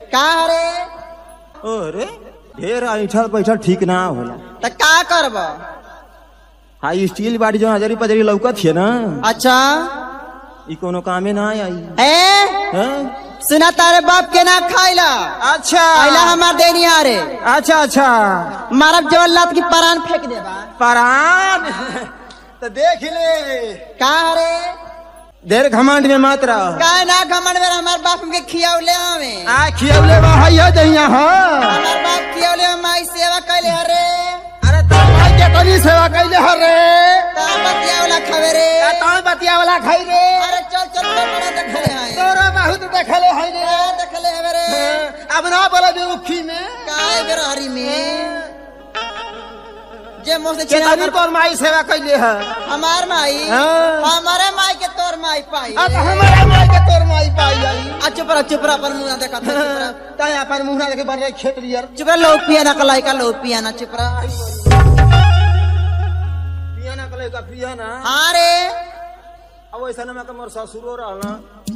का रे अरे ढेर ऐठल पैठल ठीक ना होला त का करब हाई स्टील बाड़ी जो हजारी पजरी लौकत है ना अच्छा ई कोनो कामे ना आई ए हैं? सुना तारे बाप के ना खाइला अच्छा आइला हमार देनिया रे अच्छा अच्छा मारब जवल्लात की परान फेंक देबा परान तो देख ले का रे ढेर घमंड में मत रह का ना घमंड में हमार बाप के खियावले हमें आ खियौले बा हइया दहिया हो हमार बाप खियावले में माई सेवा कैले हरे अरे तो भाई के तनी सेवा कैले हो रे ता बतियावला खावे रे तो बतिया वाला खाई रे अरे चल चल बड़ा बड़ा देखले हैं तोरा बहुत देखले है रे का देखले हवे रे अब ना बोला बे उखी में काय बेरहरी में जे मोह से के छिना तनी तोर माई सेवा कैले है हमार माई हाँ। हमारे माई के तोर माई पाई आ तो हमारा माई के तोर माई पाई आई आ चुप रह चुप रह अपन मुंह ना देखा था, चुप रह ताय अपन मुंह ना देखे बन रहे खेत लियर चुप रह लो पिया ना कलाई का लो पिया ना चुप रह पिया ना कले का पिया ना हाँ रे अब ऐसा ना मैं मोर ससुरो रहना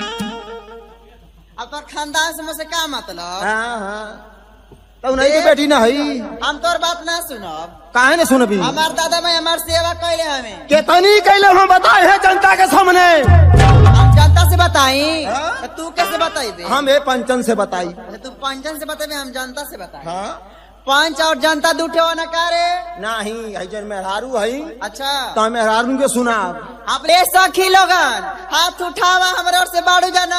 अब तोर खानदान से मुझसे का मतलब हाँ हाँ तो नहीं की बेटी ना हई हम तोर बात ना सुनब काहे ने सुनबी हमार दादा भाई हमार सेवा कैले हमें केतनी कैले हम बताए है जनता के सामने हम जनता से बताई हाँ? तो तू कैसे बताई हम ए पंचन से बताई अच्छा, तू पंचन से बताई हम जनता से बताई हाँ पंच और जनता दूठे हो ना का रे नहीं है जन मेहरारू हई अच्छा तो मेहरारू के सुना अपने सखी लोगन हाथ उठावा हमारे ओर से बाड़ू जाना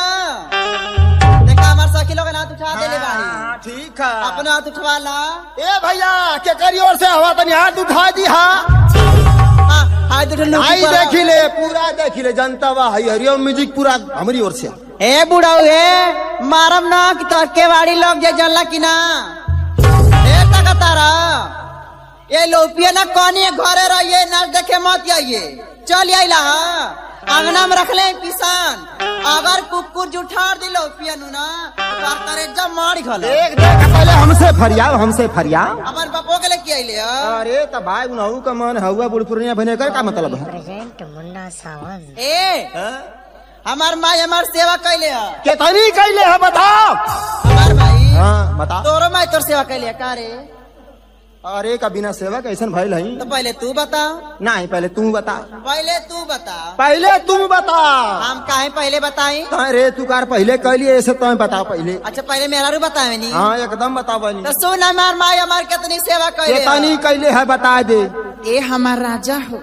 देखा हमारे सखी लोगन हाथ उठा देले बाड़ी हाँ, ठीक है अपना हाथ उठवा ला ए भैया के करी ओर से हवा तनी हाथ उठा दी हा हाँ, हाथ उठा लो आई देखी ले पूरा देखी ले जनता वा हई हरिओम म्यूजिक पूरा हमारी ओर से ए बुढ़ाऊ ए मारम ना कि तो केवाड़ी लोग जे जल्ला की ना ए तकतारा ये लोपिया ना कौनी घरे रहिए ना देखे मत आइए चल आइला अंगना में रख ले पिसान अगर कुकुर जुठार दिलो पियनु ना तो करे जब मार खले देख देख पहले हमसे फरियाव हमसे फरियाव हमार बापो के लेके आइले ह। अरे तो भाई उनहु का मन हुआ बुढ़पुरिया बने कर का मतलब है प्रेजेंट मुन्ना सावंत ए हाँ? हमार माई हमार सेवा कैले ह केतनी कैले है बताओ हमार माई हाँ बता तोरो माई तोर सेवा कैले ह, का रे अरे का बिना सेवा कैसन भइल हई तो पहले तू बता नहीं पहले तू बता पहले तू बता पहले तू बता हम काहे पहले बताई अरे तू कार पहले कैली ऐसे तो बता पहले अच्छा पहले मेरा रू बतावे नी हाँ एकदम बता बनी तो सुन हमार माई हमार कितनी सेवा कैले केतनी ह। कैले है बता दे ए हमार राजा हो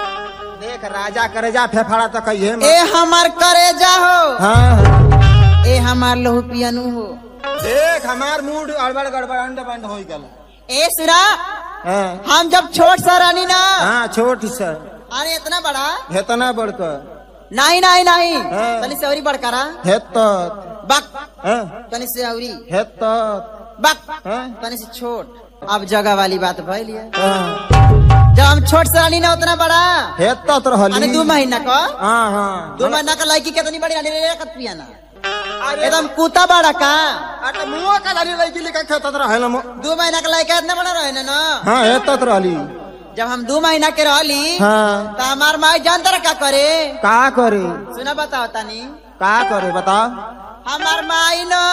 देख राजा करे जा फेफाड़ा तो कहिए ए हमार करेजा हो हाँ हाँ। ए हमार लहू पियनु हो देख हमार मूड अड़बड़ गड़बड़ अंड बंड हो गल ए सुना हाँ हम जब छोट सा रानी ना हाँ छोट सा अरे इतना बड़ा हेतना बढ़कर नहीं नहीं नहीं हाँ। तनी से औरी बड़कारा हेत बक हाँ तनी से औरी हेत बक हाँ तनी से छोट अब जगह वाली बात भइल है हाँ जब हम छोट से रानी ना उतना बड़ा हेत तो अरे रहली दो महीना का हाँ हाँ दो महीना का लड़की कितनी बड़ी रानी रे कत पियाना एकदम कुत्ता बड़ा का अरे मुंह का लाली लड़की लेकर खेतत रहल हम दो महीना का लड़का इतना बड़ा रहे ना ना हाँ हेतत रहली जब हम दो महीना के रहली हाँ तो हमार माई जानता रहा का करे का करे सुना बताओ तानी का करे बता हमार माई न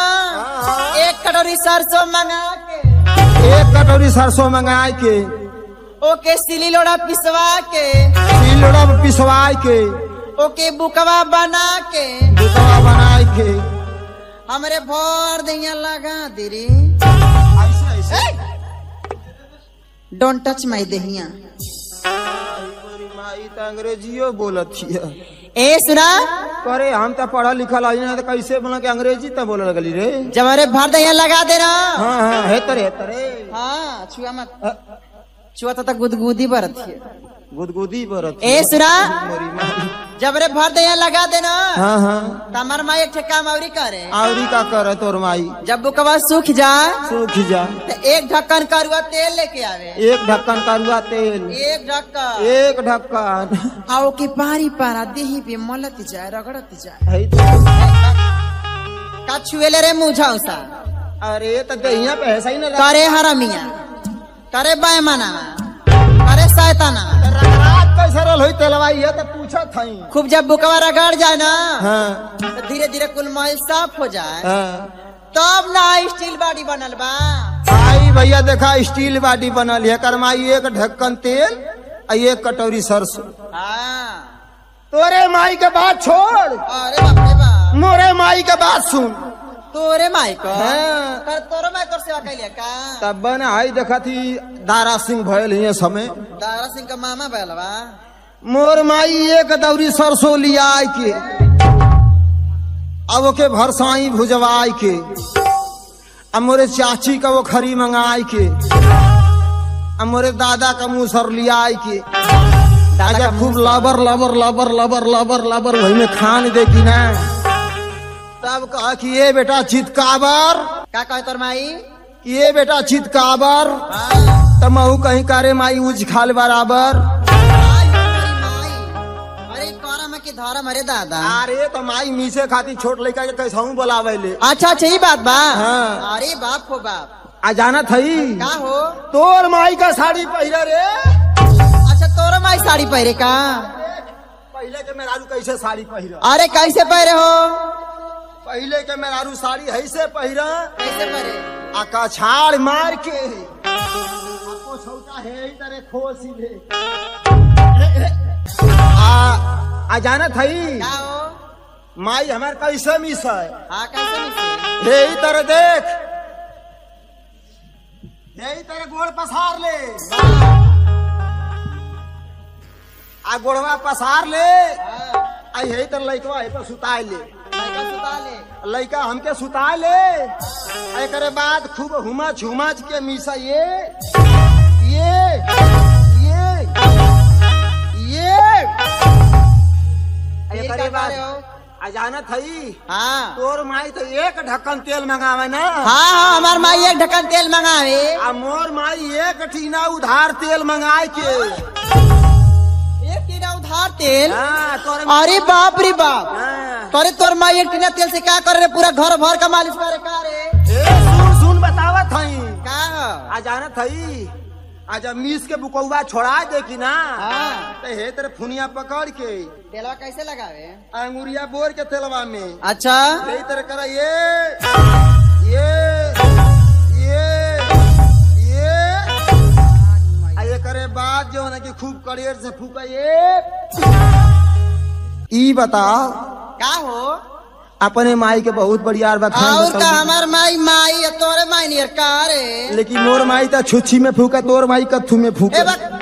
एक कटोरी सरसों मंगा के एक कटोरी सरसों मंगाए के ओके सिली लोड़ा पिसवा के सिलड़ा में पिसवाए के ओके बुकवा बना के दुतवा बनाए के हमरे भर दिया लगा दे रे ऐसे ऐसे डोंट टच माई देहिया मेरी माई तो अंग्रेजियो बोलत हिय ए सुना करे हम तो पढ़ल लिखल हई ना तो कैसे बोला कि अंग्रेजी तो बोले लगली रे जब हमारे भर दिया लगा दे ना हाँ हाँ हेतरे हेतरे हाँ छुआ मत छुआ तो गुदगुदी बरत है गुदगुदी बरत ए सुना मेरी माई जब रे भर दिया लगा दे ना हाँ हाँ तो हमार माई एक ठे काम अवरी करे आवरी का करे तोर माई जब बुकवा सूख जाए सूख जा तो एक ढक्कन करुआ तेल लेके आवे एक ढक्कन करुआ तेल एक ढक्कन एक ढक्कन आओ के पारी पारा देही पे मलत जाए रगड़त जाए है तो का छुएले रे मुझा उसा अरे तो दहिया पे ऐसा ही ना करे हरमिया करे बैमाना करे शैताना रगरात कैसे रहल होई तेलवाई है तो पूछत हई खूब जब बुकवा रगड़ जाए ना हाँ तो धीरे धीरे कुल महल साफ हो जाए हाँ तब ना स्टील बाड़ी बनल बा आई भैया देखा स्टील बाटी बनल है करमाई एक ढक्कन तेल आ एक कटोरी सरसों हाँ तोरे माई के बात छोड़ अरे बाप रे बाप मोरे माई के बात सुन तोरे माई को हाँ। कर तोरे माई कर सेवा कैलिया का तब बन आई देखा थी दारा सिंह भयल हिये समय दारा सिंह का मामा बैलवा मोर माई एक दौरी सरसों लिया आई के अब ओके भरसाई भुजवाई के अब मोरे चाची का वो खरी मंगाई के अब मोरे दादा का मुसर लिया आई के दादा अच्छा का खूब लबर लबर लबर लबर लबर लबर वही में खान देगी ना तब कहा कि ये बेटा चितकाबर का कहे तोर माई कि ये बेटा चितकाबर हाँ। तब महू कहीं कारे माई उज खाल बराबर आई, अरे माई। अरे करम है कि धर्म अरे दादा अरे तो माई मीसे खाती छोट लड़का के कैसा बोलावे ले अच्छा अच्छा ये बात बा हाँ। अरे बाप हो बाप आ जाना थई का हो तोर माई का साड़ी पहिरा रे अच्छा तोरे माई साड़ी पहरे का पहले के मेहरारू कैसे साड़ी पहिरा अरे कैसे पहरे हो पहले के मेहरारू साड़ी ऐसे पहिरा कैसे पहरे आ कछाड़ मार के आपको छौटा है ही तरह खोसी ले आ आ जाना थई का हो माई हमार कैसे मिस है हाँ कैसे मिसे यही तरह देख यही तरह गोड़ पसार ले आ गोड़वा पसार ले हाँ, आ यही तरह लइकवा है पर सुताए ले लड़का सुता ले लइका हमके सुताए ले आ एकरे बाद खूब हुमच हुमच के मिसा ये ये ये ये आ फिर एकरे का बाद करे हो? आ जाना थई हाँ तोर माई तो एक ढक्कन तेल मंगावे ना हाँ हाँ हमार माई एक ढक्कन तेल मंगावे आ मोर माई एक टीना उधार तेल मंगाए के एक टीना उधार तेल हाँ, तोर अरे बाप रे बाप हाँ। अरे तोर माई एक टीना तेल से क्या करे रे पूरा घर भर का मालिश करे का रे ए, सुन सुन बतावत हई का हो? आ जानत हई आ जब मीस के बुकौवा छोड़ा दे की ना हाँ तो हे तेरे फुनिया पकड़ के तेलवा कैसे लगावे अंगुरिया बोर के तेलवा में अच्छा यही तरह करा ये ये ये ये आ ये करे बाद जो है ना कि खूब कड़ेर से फूका ये ई बता का हो अपने माई के बहुत बढ़िया बखान और का बताऊ। हमार माई माई है, तोरे माई नियर का रे लेकिन मोर माई तो छुच्छी में फूका तोर माई कथू में ए फूका बा